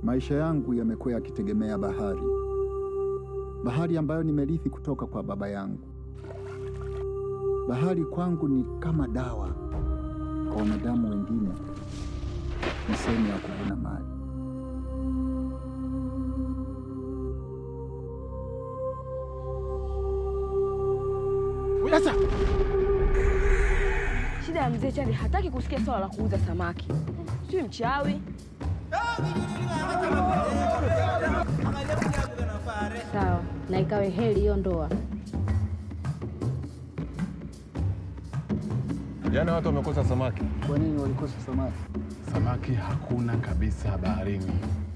Maisha yangu yamekuwa yakitegemea bahari, bahari ambayo nimerithi kutoka kwa baba yangu. Bahari kwangu ni kama dawa, kwa wanadamu wengine ni sehemu ya kuvuna mali. Sasa Shida ya mzee Chande hataki kusikia swala la kuuza samaki. Sijui mchawi. Sawa, na ikawe heri hiyo ndoa. Jana watu wamekosa samaki. Kwa nini walikosa samaki? samaki hakuna kabisa baharini.